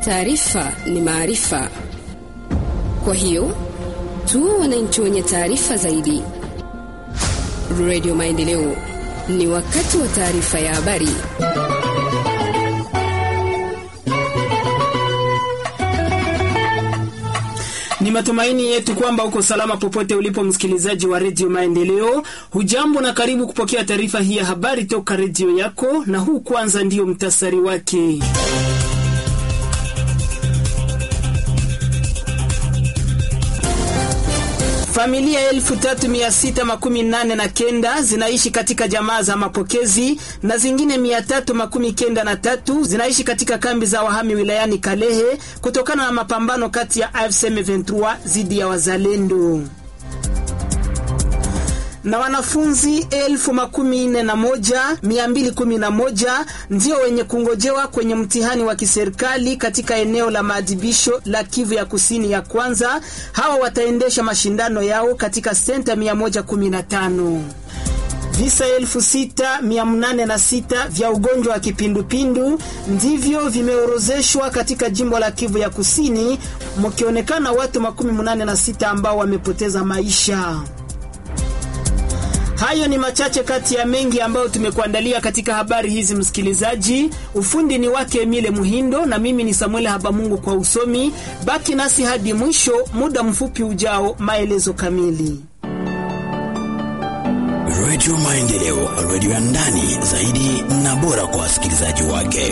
Taarifa ni maarifa, kwa hiyo tuwe wananchi wenye taarifa zaidi. Radio Maendeleo, ni wakati wa taarifa ya habari. Ni matumaini yetu kwamba uko salama popote ulipo, msikilizaji wa redio Maendeleo. Hujambo na karibu kupokea taarifa hii ya habari toka redio yako, na huu kwanza ndiyo mtasari wake. Familia elfu tatu mia sita makumi nane na kenda zinaishi katika jamaa za mapokezi na zingine mia tatu makumi kenda na tatu zinaishi katika kambi za wahami wilayani Kalehe kutokana na mapambano kati ya AFC M23 dhidi ya wazalendo na wanafunzi elfu makumi nne na moja mia mbili kumi na moja ndio wenye kungojewa kwenye mtihani wa kiserikali katika eneo la maadhibisho la Kivu ya kusini ya kwanza. Hawa wataendesha mashindano yao katika senta 115. Visa elfu sita mia nane na sita vya ugonjwa wa kipindupindu ndivyo vimeorozeshwa katika jimbo la Kivu ya kusini, mkionekana watu makumi munane na sita ambao wamepoteza maisha. Hayo ni machache kati ya mengi ambayo tumekuandalia katika habari hizi, msikilizaji. Ufundi ni wake Emile Muhindo na mimi ni Samuel Habamungu kwa usomi. Baki nasi hadi mwisho, muda mfupi ujao, maelezo kamili. Radio Maendeleo, radio ya ndani zaidi na bora kwa wasikilizaji wake.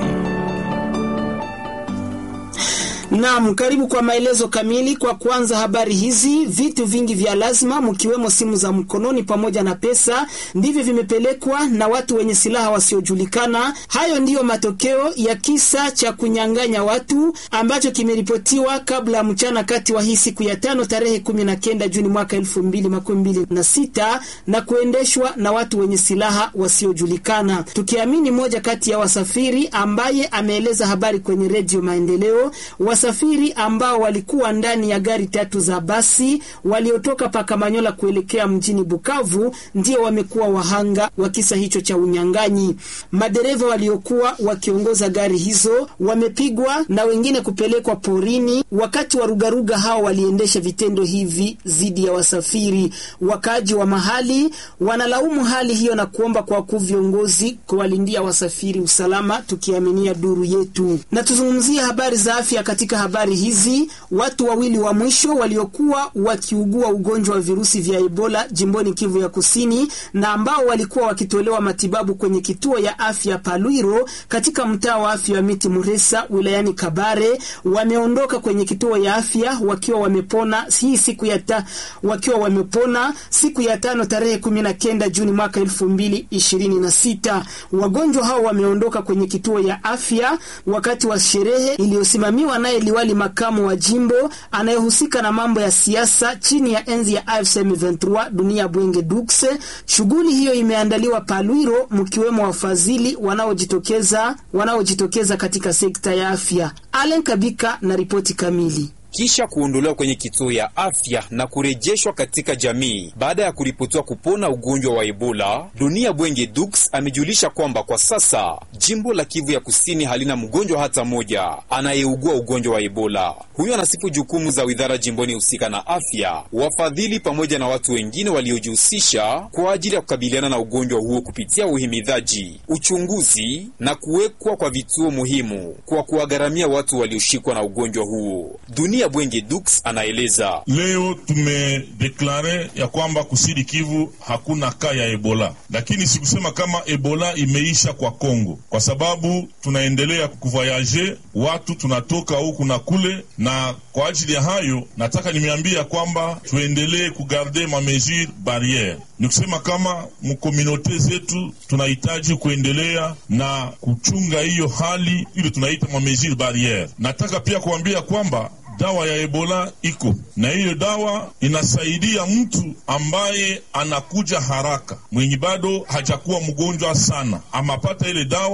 Naam, karibu kwa maelezo kamili. Kwa kwanza habari hizi, vitu vingi vya lazima mkiwemo simu za mkononi pamoja na pesa ndivyo vimepelekwa na watu wenye silaha wasiojulikana. Hayo ndiyo matokeo ya kisa cha kunyang'anya watu ambacho kimeripotiwa kabla ya mchana kati wa hii siku ya tano tarehe kumi na kenda Juni mwaka elfu mbili makumi mbili na sita na kuendeshwa na watu wenye silaha wasiojulikana, tukiamini moja kati ya wasafiri ambaye ameeleza habari kwenye Redio Maendeleo wasafiri ambao walikuwa ndani ya gari tatu za basi waliotoka Pakamanyola kuelekea mjini Bukavu ndio wamekuwa wahanga wa kisa hicho cha unyang'anyi. Madereva waliokuwa wakiongoza gari hizo wamepigwa na wengine kupelekwa porini. Wakati wa rugaruga hao waliendesha vitendo hivi dhidi ya wasafiri. Wakaaji wa mahali wanalaumu hali hiyo na kuomba kwa wakuu viongozi kuwalindia wasafiri usalama, tukiaminia duru yetu. Na tuzungumzie habari za afya katika habari hizi, watu wawili wa mwisho waliokuwa wakiugua ugonjwa wa virusi vya Ebola jimboni Kivu ya Kusini na ambao walikuwa wakitolewa matibabu kwenye kituo ya afya Palwiro katika mtaa wa afya wa Miti Muresa wilayani Kabare wameondoka kwenye kituo ya afya wakiwa wamepona hii siku ya ta, wakiwa wamepona siku ya tano tarehe kumi na kenda Juni mwaka elfu mbili ishirini na sita. Wagonjwa hao wameondoka kwenye kituo ya afya wakati wa sherehe iliyosimamiwa naye liwali makamu wa jimbo anayehusika na mambo ya siasa chini ya enzi ya AFC M23 Dunia Bwenge Dukse. Shughuli hiyo imeandaliwa Palwiro, mkiwemo wafadhili wanaojitokeza wanaojitokeza katika sekta ya afya. Allen Kabika na ripoti kamili. Kisha kuondolewa kwenye kituo ya afya na kurejeshwa katika jamii baada ya kuripotiwa kupona ugonjwa wa Ebola, Dunia Bwenge Dux amejulisha kwamba kwa sasa jimbo la Kivu ya Kusini halina mgonjwa hata mmoja anayeugua ugonjwa wa Ebola. Huyo anasifu jukumu za widhara jimboni husika na afya, wafadhili pamoja na watu wengine waliojihusisha kwa ajili ya kukabiliana na ugonjwa huo kupitia uhimidhaji, uchunguzi na kuwekwa kwa vituo muhimu kwa kuwagharamia watu walioshikwa na ugonjwa huo. Dunia Bwenge Dux anaeleza. Leo tumedeklare ya kwamba kusidi Kivu hakuna kaa ya Ebola, lakini sikusema kama Ebola imeisha kwa Kongo, kwa sababu tunaendelea kuvoyaje, watu tunatoka huku na kule, na kwa ajili ya hayo nataka nimeambia kwamba tuendelee kugarde ma mesure barriere ni kusema kama mkomunote zetu tunahitaji kuendelea na kuchunga hiyo hali ile tunaita ma mesure barriere. Nataka pia kuambia kwamba dawa ya Ebola iko na hiyo dawa inasaidia mtu ambaye anakuja haraka, mwenye bado hajakuwa mgonjwa sana, amapata ile dawa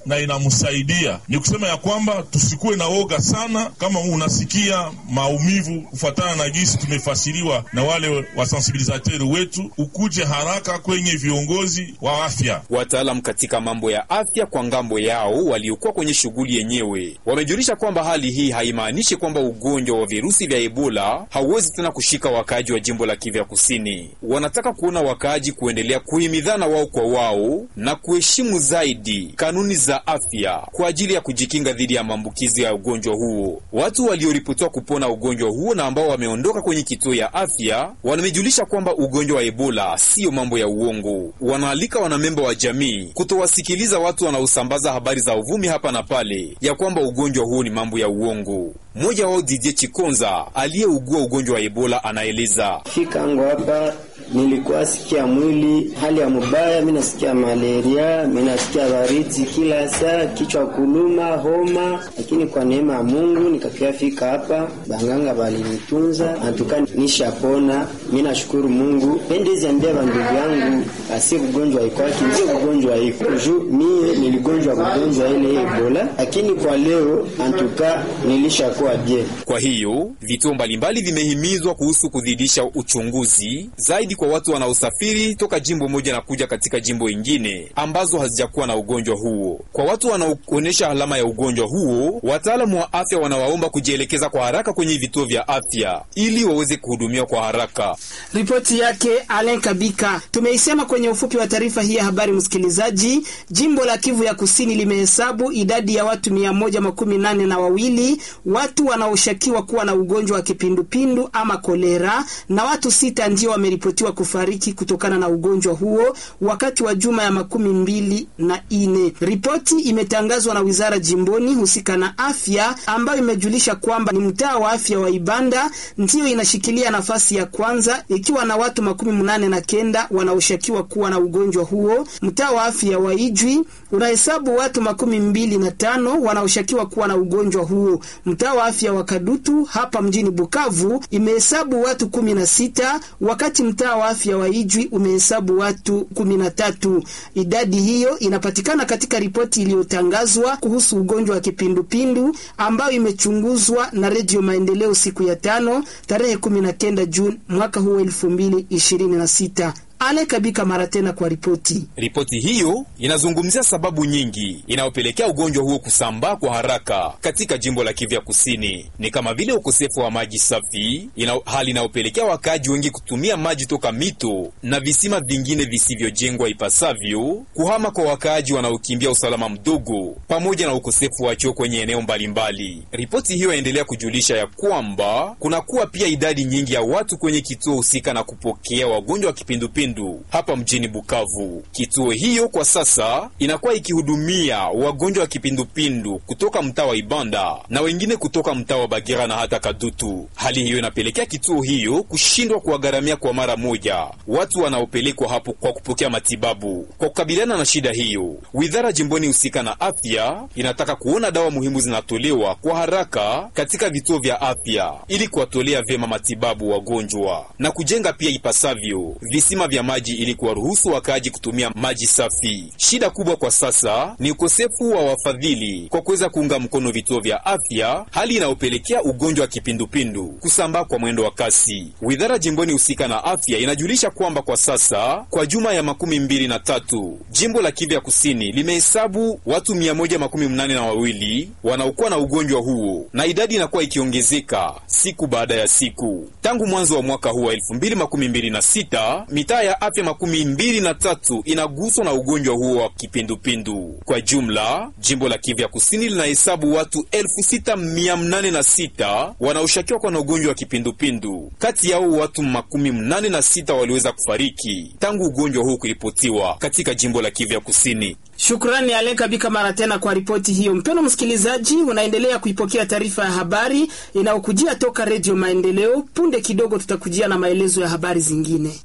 na inamsaidia. Ni kusema ya kwamba tusikuwe na woga sana. Kama unasikia maumivu kufuatana na jinsi tumefasiriwa na wale wasensibilizateri wetu, ukuje haraka kwenye viongozi wa afya. Wataalam katika mambo ya afya kwa ngambo yao waliokuwa kwenye shughuli yenyewe wamejulisha kwamba hali hii haimaanishi kwamba ugonjwa wa virusi vya Ebola hauwezi tena kushika wakaaji wa jimbo la Kivu ya Kusini. Wanataka kuona wakaaji kuendelea kuhimidhana wao kwa wao na kuheshimu zaidi kanuni za afya kwa ajili ya kujikinga dhidi ya maambukizi ya ugonjwa huo. Watu walioripotiwa kupona ugonjwa huo na ambao wameondoka kwenye kituo ya afya wamejulisha kwamba ugonjwa wa Ebola siyo mambo ya uongo. Wanaalika wanamemba wa jamii kutowasikiliza watu wanaosambaza habari za uvumi hapa na pale ya kwamba ugonjwa huo ni mambo ya uongo. Mmoja wao Didier Chikonza aliyeugua ugonjwa wa Ebola anaeleza fika angu hapa nilikuwa sikia mwili hali ya mubaya, mi nasikia malaria, mi nasikia baridi kila saa, kichwa kuluma, homa, lakini kwa neema ya Mungu nikakia fika hapa, banganga balinitunza natuka nishapona. Mi nashukuru Mungu. Pendezi ambia bandugu yangu asi ugonjwa ikwaki ndio ugonjwa iko juu mie niligonjwa kugonjwa ile Ebola, lakini kwa leo antuka nilishakuwa je. Kwa hiyo vituo mbalimbali vimehimizwa kuhusu kuzidisha uchunguzi zaidi kwa watu wanaosafiri toka jimbo moja na kuja katika jimbo ingine ambazo hazijakuwa na ugonjwa huo. Kwa watu wanaoonyesha alama ya ugonjwa huo, wataalamu wa afya wanawaomba kujielekeza kwa haraka kwenye vituo vya afya ili waweze kuhudumiwa kwa haraka. Ripoti yake Alen Kabika. Tumeisema kwenye ufupi wa taarifa hii ya habari, msikilizaji. Jimbo la Kivu ya Kusini limehesabu idadi ya watu mia moja makumi nane na wawili watu wanaoshukiwa kuwa na ugonjwa wa kipindupindu ama kolera, na watu sita ndio wameripotiwa kufariki kutokana na ugonjwa huo wakati wa juma ya makumi mbili na ine. Ripoti imetangazwa na wizara jimboni husika na afya, ambayo imejulisha kwamba ni mtaa wa afya wa Ibanda ndiyo inashikilia nafasi ya kwanza ikiwa na watu makumi mnane na kenda wanaoshukiwa kuwa na ugonjwa huo. Mtaa wa afya wa Ijwi unahesabu watu makumi mbili na tano wanaoshukiwa kuwa na ugonjwa huo. Mtaa wa afya wa Kadutu hapa mjini Bukavu imehesabu watu kumi na sita wakati mtaa wa afya wa Ijwi umehesabu watu kumi na tatu. Idadi hiyo inapatikana katika ripoti iliyotangazwa kuhusu ugonjwa wa kipindupindu ambayo imechunguzwa na Redio Maendeleo siku ya tano tarehe kumi na kenda Juni mwaka huu elfu mbili ishirini na sita. Ale Kabika mara tena kwa ripoti. Ripoti hiyo inazungumzia sababu nyingi inayopelekea ugonjwa huo kusambaa kwa haraka katika jimbo la Kivu ya Kusini, ni kama vile ukosefu wa maji safi ina, hali inayopelekea wakaaji wengi kutumia maji toka mito na visima vingine visivyojengwa ipasavyo, kuhama kwa wakaaji wanaokimbia usalama mdogo, pamoja na ukosefu wa choo kwenye eneo mbalimbali. Ripoti hiyo yaendelea kujulisha ya kwamba kunakuwa pia idadi nyingi ya watu kwenye kituo husika na kupokea wagonjwa wa kipindupindu hapa mjini Bukavu. Kituo hiyo kwa sasa inakuwa ikihudumia wagonjwa wa kipindupindu kutoka mtaa wa Ibanda na wengine kutoka mtaa wa Bagira na hata Kadutu. Hali hiyo inapelekea kituo hiyo kushindwa kuwagharamia kwa mara moja watu wanaopelekwa hapo kwa kupokea matibabu. Kwa kukabiliana na shida hiyo, wizara jimboni husika na afya inataka kuona dawa muhimu zinatolewa kwa haraka katika vituo vya afya ili kuwatolea vyema matibabu wagonjwa na kujenga pia ipasavyo visima vya maji ili kuwaruhusu wakaaji kutumia maji safi. Shida kubwa kwa sasa ni ukosefu wa wafadhili kwa kuweza kuunga mkono vituo vya afya, hali inayopelekea ugonjwa wa kipindupindu kusambaa kwa mwendo wa kasi. Wizara jimboni husika na afya inajulisha kwamba kwa sasa kwa juma ya makumi mbili na tatu jimbo la Kivu ya kusini limehesabu watu mia moja makumi mnane na wawili wanaokuwa na ugonjwa huo na idadi inakuwa ikiongezeka siku baada ya siku tangu mwanzo wa mwaka huu wa elfu mbili makumi mbili na sita mitaa ya afya makumi mbili na tatu inaguswa na ugonjwa huo wa kipindupindu. Kwa jumla, jimbo la Kivu ya kusini linahesabu watu elfu sita mia mnane na sita wanaoshukiwa kwa na ugonjwa wa kipindupindu. Kati yao watu makumi mnane na sita waliweza kufariki tangu ugonjwa huu kuripotiwa katika jimbo la Kivu ya kusini. Shukrani Aleka Bika mara tena kwa ripoti hiyo. Mpendo msikilizaji, unaendelea kuipokea taarifa ya habari inayokujia toka Redio Maendeleo. Punde kidogo tutakujia na maelezo ya habari zingine.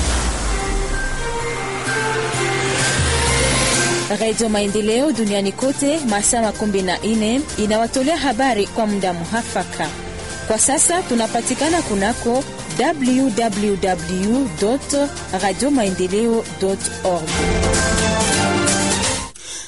Radio Maendeleo duniani kote masaa makumi na nne inawatolea habari kwa muda muhafaka. Kwa sasa tunapatikana kunako www radio maendeleo org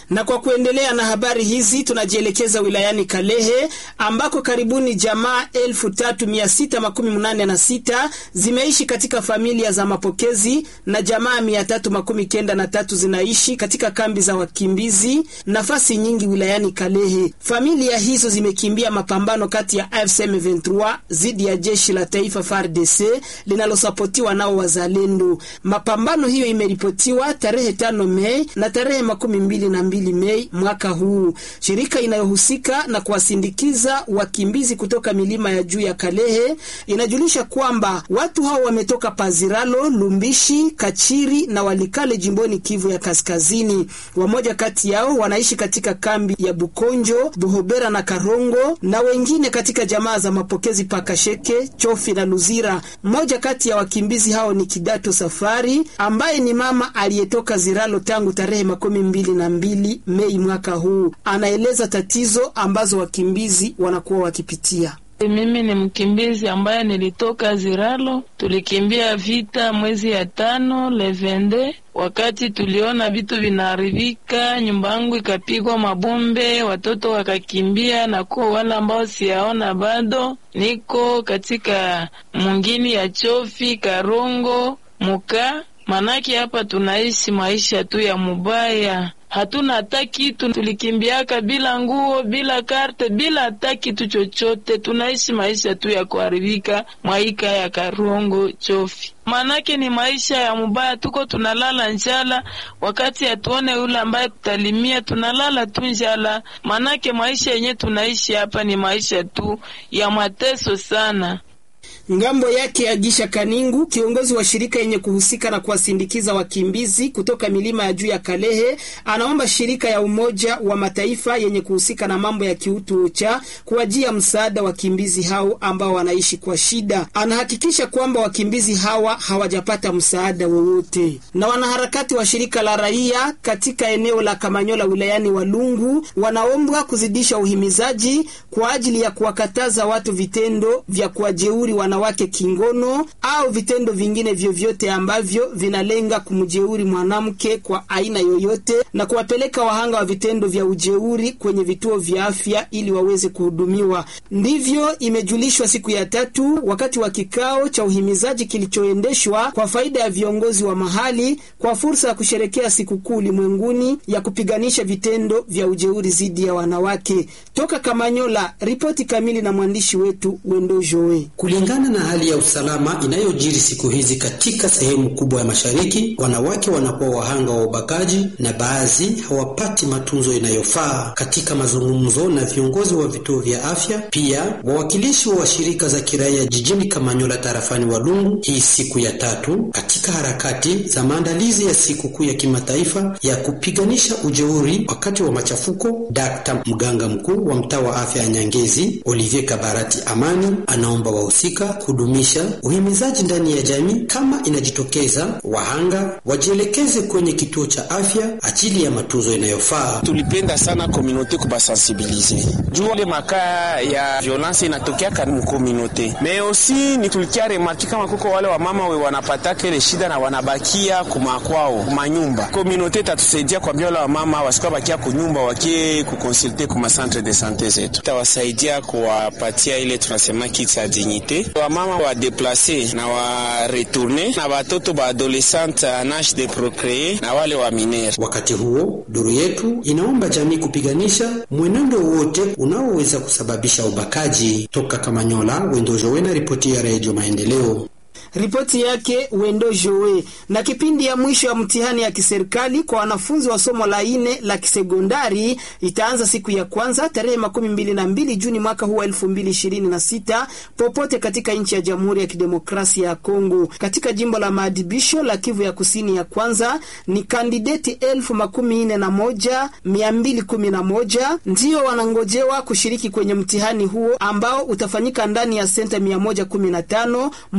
Na kwa kuendelea na habari hizi tunajielekeza wilayani Kalehe ambako karibuni jamaa elfu tatu mia sita makumi munane na sita zimeishi katika familia za mapokezi na jamaa mia tatu makumi kenda na tatu zinaishi katika kambi za wakimbizi nafasi nyingi wilayani Kalehe. Familia hizo zimekimbia mapambano kati ya AFC M23 dhidi ya jeshi la taifa FARDC linalosapotiwa nao wazalendo. Mapambano hiyo imeripotiwa tarehe tano Mei na tarehe makumi mbili na mbili Mei mwaka huu. Shirika inayohusika na kuwasindikiza wakimbizi kutoka milima ya juu ya Kalehe inajulisha kwamba watu hao wametoka Paziralo, Lumbishi, Kachiri na Walikale jimboni Kivu ya Kaskazini. Wamoja kati yao wanaishi katika kambi ya Bukonjo, Buhobera na Karongo na wengine katika jamaa za mapokezi Pakasheke, Chofi na Luzira. Mmoja kati ya wakimbizi hao ni Kidato Safari ambaye ni mama aliyetoka Ziralo tangu tarehe makumi mbili na mbili Mei mwaka huu. Anaeleza tatizo ambazo wakimbizi wanakuwa wakipitia. Mimi ni mkimbizi ambaye nilitoka Ziralo, tulikimbia vita mwezi ya tano levende. Wakati tuliona vitu vinaharibika, nyumba yangu ikapigwa mabombe, watoto wakakimbia, na kuwa wale ambao siyaona bado, niko katika mungini ya Chofi, Karongo, Muka. Manake hapa tunaishi maisha tu ya mubaya hatuna hata kitu, tulikimbiaka bila nguo, bila karte, bila hata kitu chochote. Tunaishi maisha tu ya kuharibika mwaika ya Karongo Chofi, manake ni maisha ya mubaya. Tuko tunalala njala, wakati hatuone yule ambaye tutalimia, tunalala tu njala. Manake maisha yenye tunaishi hapa ni maisha tu ya mateso sana. Ngambo yake Agisha Kaningu, kiongozi wa shirika yenye kuhusika na kuwasindikiza wakimbizi kutoka milima ya juu ya Kalehe, anaomba shirika ya Umoja wa Mataifa yenye kuhusika na mambo ya kiutu OCHA kuwajia msaada wakimbizi hao ambao wanaishi kwa shida. Anahakikisha kwamba wakimbizi hawa hawajapata msaada wowote. Na wanaharakati wa shirika la raia katika eneo la Kamanyola wilayani Walungu wanaombwa kuzidisha uhimizaji kwa ajili ya kuwakataza watu vitendo vya kuwajeuri wanawake kingono au vitendo vingine vyovyote ambavyo vinalenga kumjeuri mwanamke kwa aina yoyote na kuwapeleka wahanga wa vitendo vya ujeuri kwenye vituo vya afya ili waweze kuhudumiwa. Ndivyo imejulishwa siku ya tatu wakati wa kikao cha uhimizaji kilichoendeshwa kwa faida ya viongozi wa mahali kwa fursa ya kusherekea sikukuu ulimwenguni ya kupiganisha vitendo vya ujeuri dhidi ya wanawake. Toka Kamanyola, ripoti kamili na mwandishi wetu Wendo Joe. Kulingana na hali ya usalama inayojiri siku hizi katika sehemu kubwa ya mashariki, wanawake wanakuwa wahanga wa ubakaji na baadhi hawapati matunzo inayofaa. Katika mazungumzo na viongozi wa vituo vya afya, pia wawakilishi wa shirika za kiraia jijini Kamanyola tarafani Walungu, hii siku ya tatu katika harakati za maandalizi ya sikukuu ya kimataifa ya kupiganisha ujeuri wakati wa machafuko. Dr. mganga mkuu wa mtaa wa afya ya Nyangezi Olivier Kabarati Amani anaomba wahusika kudumisha uhimizaji ndani ya jamii. Kama inajitokeza wahanga wajielekeze kwenye kituo cha afya ajili ya matunzo inayofaa. Tulipenda sana komunote kubasensibilize juu ile makaa ya violence inatokeaka mukomunote me osi ni tulikia remarki kama kuko wale wamama we wanapataka ile shida na wanabakia kumakwao kumanyumba. Komunote tatusaidia kwambia wale wamama wasikuwa bakia kunyumba wakie kukonsulte kuma centre de sante zetu, tawasaidia kuwapatia ile tunasema kit ya dignite wamama wa deplace na wa retourne na watoto ba adolescente en age de procree na wale wa minere. Wakati huo duru yetu inaomba jamii kupiganisha mwenendo wote unaoweza kusababisha ubakaji. Toka Kamanyola, Wendojowe na ripoti ya Redio Maendeleo. Ripoti yake Wendo Joe. Na kipindi ya mwisho ya mtihani ya kiserikali kwa wanafunzi wa somo la ine la kisekondari itaanza siku ya kwanza tarehe makumi mbili na mbili Juni mwaka huu wa elfu mbili ishirini na sita popote katika nchi ya Jamhuri ya Kidemokrasia ya Kongo. Katika jimbo la maadibisho la Kivu ya kusini ya kwanza ni kandideti elfu makumi nne na moja mia mbili kumi na moja ndiyo wanangojewa kushiriki kwenye mtihani huo ambao utafanyika ndani ya senta mia moja kumi na tano mkiwemo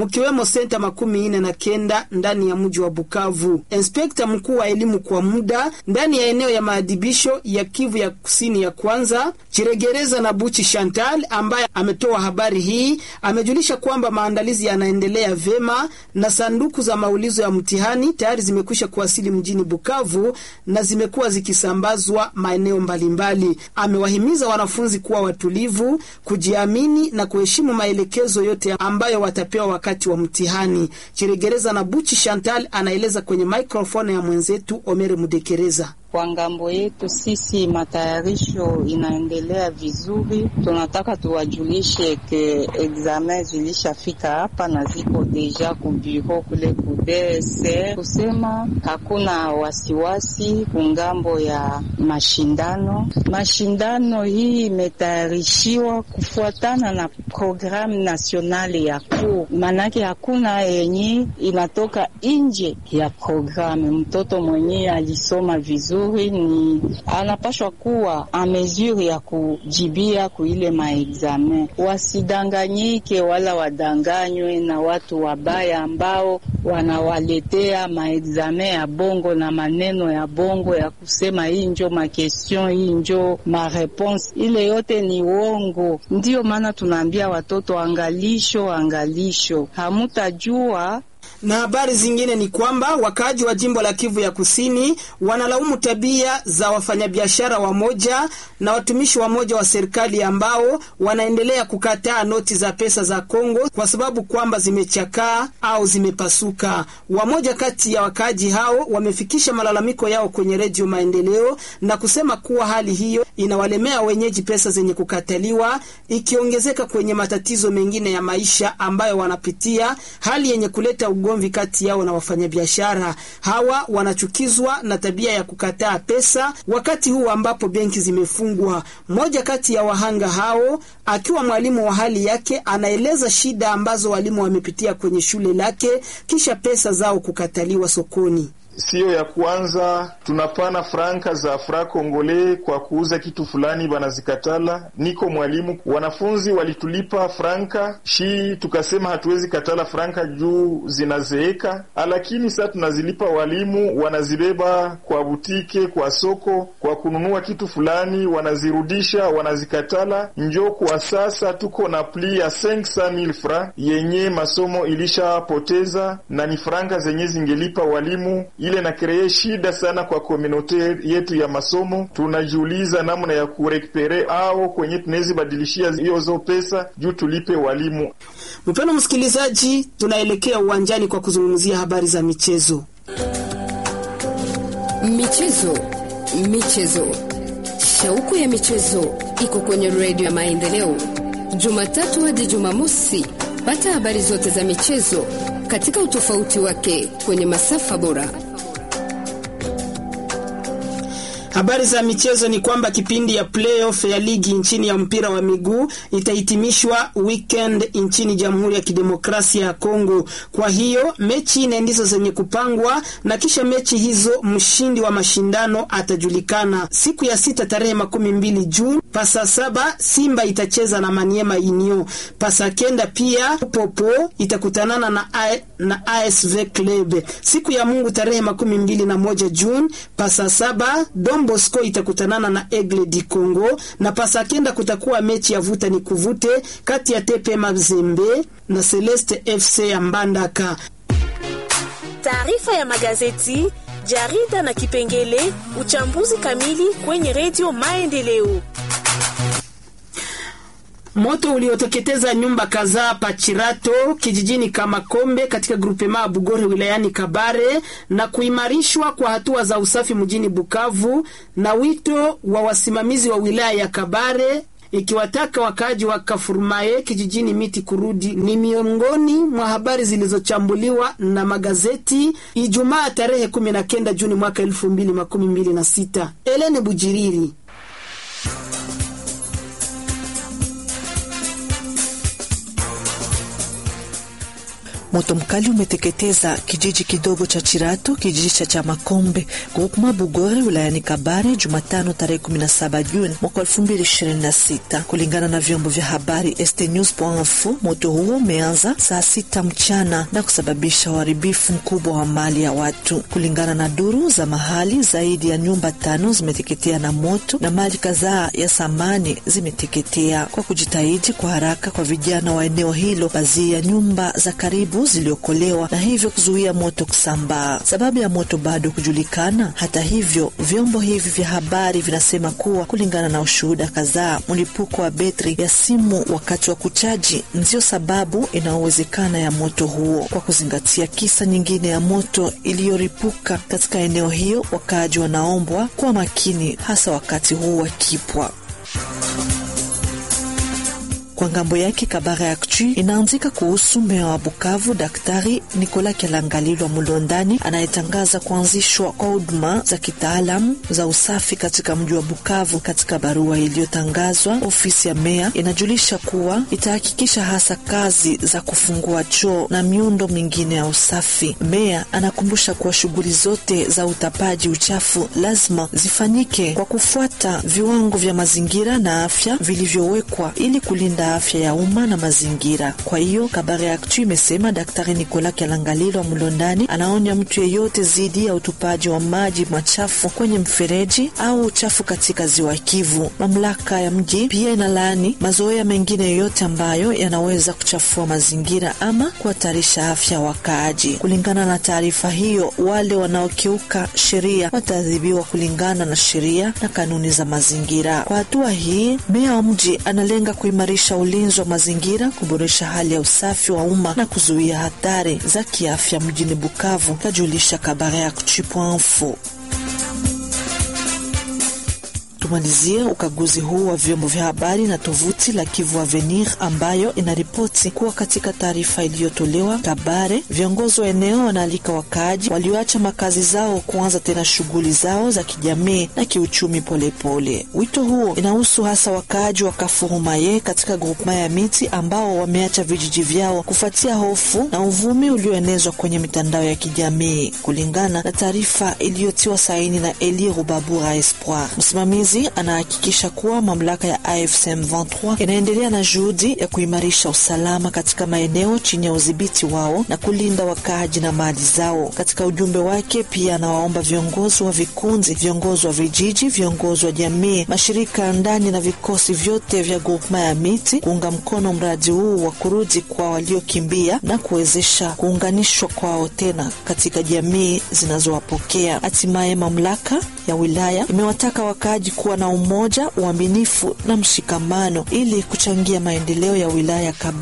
senta makumi nne na kenda ndani ya mji wa Bukavu. Inspekta mkuu wa elimu kwa muda ndani ya eneo ya maadhibisho ya Kivu ya kusini ya kwanza Chiregereza na Buchi Chantal, ambaye ametoa habari hii, amejulisha kwamba maandalizi yanaendelea vema na sanduku za maulizo ya mtihani tayari zimekwisha kuwasili mjini Bukavu na zimekuwa zikisambazwa maeneo mbalimbali. Amewahimiza wanafunzi kuwa watulivu, kujiamini na kuheshimu maelekezo yote ambayo watapewa wakati wa mtihani. Chiregereza na Buchi Chantal anaeleza kwenye microphone ya mwenzetu Omere Mudekereza. Kwa ngambo yetu sisi matayarisho inaendelea vizuri. Tunataka tuwajulishe ke examen zilishafika hapa na ziko deja ku bureau kule ku DSR, kusema hakuna wasiwasi kungambo ya mashindano. Mashindano hii imetayarishiwa kufuatana na programu nasionali ya cour, manake hakuna yenye inatoka nje ya programu. Mtoto mwenyewe alisoma vizuri ni anapashwa kuwa a mesure ya kujibia kuile maexamen. Wasidanganyike wala wadanganywe na watu wabaya ambao wanawaletea maexamen ya bongo na maneno ya bongo ya kusema hii njo makestion, hii njo mareponse. Ile yote ni uongo. Ndiyo maana tunaambia watoto angalisho, angalisho, hamutajua na habari zingine ni kwamba wakaaji wa jimbo la Kivu ya Kusini wanalaumu tabia za wafanyabiashara wamoja na watumishi wamoja wa serikali ambao wanaendelea kukataa noti za pesa za Kongo kwa sababu kwamba zimechakaa au zimepasuka. Wamoja kati ya wakaaji hao wamefikisha malalamiko yao kwenye Redio Maendeleo na kusema kuwa hali hiyo inawalemea wenyeji pesa zenye kukataliwa, ikiongezeka kwenye matatizo mengine ya maisha ambayo wanapitia, hali yenye kuleta ugomvi kati yao na wafanyabiashara hawa. Wanachukizwa na tabia ya kukataa pesa wakati huu ambapo benki zimefungwa. Mmoja kati ya wahanga hao akiwa mwalimu wa hali yake, anaeleza shida ambazo walimu wamepitia kwenye shule lake kisha pesa zao kukataliwa sokoni. Siyo ya kwanza tunapana franka za fra kongole kwa kuuza kitu fulani, banazikatala. Niko mwalimu, wanafunzi walitulipa franka shi, tukasema hatuwezi katala franka juu zinazeeka, lakini sasa tunazilipa walimu, wanazibeba kwa butike, kwa soko, kwa kununua kitu fulani, wanazirudisha, wanazikatala. Njo kwa sasa tuko na pli ya 500,000 fra yenye masomo ilishapoteza, na ni franka zenye zingelipa walimu ile na kree shida sana kwa komunote yetu ya masomo. Tunajiuliza namna ya kurekupere au kwenye tunawezi badilishia hiyo zo pesa juu tulipe walimu. Mpendwa msikilizaji, tunaelekea uwanjani kwa kuzungumzia habari za michezo. Michezo, michezo, shauku ya michezo iko kwenye redio ya Maendeleo, Jumatatu hadi Jumamosi. Pata habari zote za michezo katika utofauti wake kwenye masafa bora. Habari za michezo ni kwamba kipindi ya playoff ya ligi nchini ya mpira wa miguu itahitimishwa weekend nchini Jamhuri ya Kidemokrasia ya Kongo. Kwa hiyo mechi nne ndizo zenye kupangwa na kisha mechi hizo mshindi wa mashindano atajulikana siku ya sita tarehe makumi mbili Juni. Pasa saba Simba itacheza na Maniema Inyo. Pasa kenda pia Popo itakutanana na, A, na ASV Club. Siku ya Mungu tarehe makumi mbili na moja Juni. Pasa saba Don Bosco itakutanana na Aigle di Congo na pasa kenda kutakuwa mechi ya vuta ni kuvute kati ya TP Mazembe na Celeste FC ya Mbandaka. Taarifa ya magazeti, jarida na kipengele uchambuzi kamili kwenye redio Maendeleo. Moto ulioteketeza nyumba kadhaa Pachirato kijijini Kamakombe katika grupema Bugore wilayani Kabare na kuimarishwa kwa hatua za usafi mjini Bukavu na wito wa wasimamizi wa wilaya ya Kabare ikiwataka wakaaji wa Kafurmaye kijijini miti kurudi ni miongoni mwa habari zilizochambuliwa na magazeti Ijumaa tarehe 19 Juni mwaka 2026. Elene Bujiriri Moto mkali umeteketeza kijiji kidogo cha Chirato, kijiji cha Chamakombe, groupement Bugore, wilayani Kabare, Jumatano tarehe 17 Juni mwaka 2026, kulingana na vyombo vya habari stnews.info. Moto huo umeanza saa sita mchana na kusababisha uharibifu mkubwa wa mali ya watu. Kulingana na duru za mahali, zaidi ya nyumba tano zimeteketea na moto na mali kadhaa ya samani zimeteketea. Kwa kujitahidi kwa haraka kwa vijana wa eneo hilo, baadhi ya nyumba za karibu ziliokolewa na hivyo kuzuia moto kusambaa. Sababu ya moto bado kujulikana. Hata hivyo, vyombo hivi vya habari vinasema kuwa kulingana na ushuhuda kadhaa, mlipuko wa betri ya simu wakati wa kuchaji ndiyo sababu inayowezekana ya moto huo. Kwa kuzingatia kisa nyingine ya moto iliyoripuka katika eneo hiyo, wakaaji wanaombwa kuwa makini, hasa wakati huu wa kipwa. Kwa ngambo yake Kabara Actu inaandika kuhusu meya wa Bukavu Daktari Nikola Kelangalilwa Mulondani anayetangaza kuanzishwa kwa huduma za kitaalamu za usafi katika mji wa Bukavu. Katika barua iliyotangazwa, ofisi ya meya inajulisha kuwa itahakikisha hasa kazi za kufungua choo na miundo mingine ya usafi. Meya anakumbusha kuwa shughuli zote za utapaji uchafu lazima zifanyike kwa kufuata viwango vya mazingira na afya vilivyowekwa ili kulinda afya ya umma na mazingira. Kwa hiyo Kabare Actu imesema Daktari Nikola Kelangalilwa Mlondani anaonya mtu yeyote dhidi ya utupaji wa maji machafu kwenye mfereji au uchafu katika ziwa Kivu. Mamlaka ya mji pia inalaani mazoea mengine yoyote ambayo yanaweza kuchafua mazingira ama kuhatarisha afya ya wakaaji. Kulingana na taarifa hiyo, wale wanaokiuka sheria wataadhibiwa kulingana na sheria na kanuni za mazingira. Kwa hatua hii, meya wa mji analenga kuimarisha ulinzi wa mazingira, kuboresha hali ya usafi wa umma na kuzuia hatari za kiafya mjini Bukavu, kajulisha Kabare Actu.info. Tumalizie ukaguzi huu wa vyombo vya habari na tovuti la Kivu Avenir ambayo inaripoti kuwa katika taarifa iliyotolewa Kabare, viongozi wa eneo wanaalika wakaaji walioacha makazi zao kuanza tena shughuli zao za kijamii na kiuchumi polepole. Wito huo inahusu hasa wakaaji wa Kafurumaye katika grupema ya miti ambao wameacha vijiji vyao kufuatia hofu na uvumi ulioenezwa kwenye mitandao ya kijamii, kulingana na taarifa iliyotiwa saini na Eli Rubabura Espoir, msimamizi anahakikisha kuwa mamlaka ya AFC M23 inaendelea na juhudi ya kuimarisha usalama katika maeneo chini ya udhibiti wao na kulinda wakaaji na mali zao. Katika ujumbe wake pia anawaomba viongozi wa vikundi, viongozi wa vijiji, viongozi wa jamii, mashirika ya ndani na vikosi vyote vya grupema ya miti kuunga mkono mradi huu wa kurudi kwa waliokimbia na kuwezesha kuunganishwa kwao tena katika jamii zinazowapokea. Hatimaye mamlaka ya wilaya imewataka wakaaji kuwa na umoja, uaminifu na mshikamano ili kuchangia maendeleo ya wilaya Kabare.